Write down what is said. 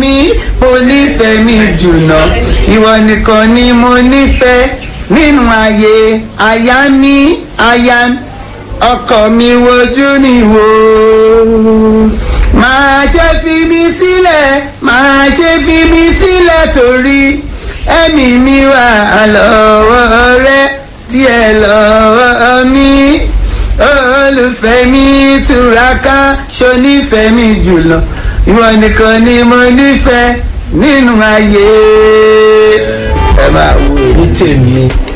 mi mo nífẹ̀ẹ́ mi jùlọ ìwọ nìkan ni mo nífẹ̀ẹ́ nínú ayé aya mi aya ọkọ mi wojú ni wò máa ṣe fi mi sílẹ̀ máa ṣe fi mi sílẹ̀ torí ẹ̀mí mi wà lọ́wọ́ rẹ díẹ̀ lọ́wọ́ mi olùfẹ́ mi túraká ṣonífẹ́ mi jùlọ ìwọ nìkan ni mo nífẹ̀ẹ́ nínú ayé ẹ máa wo èmi tèmi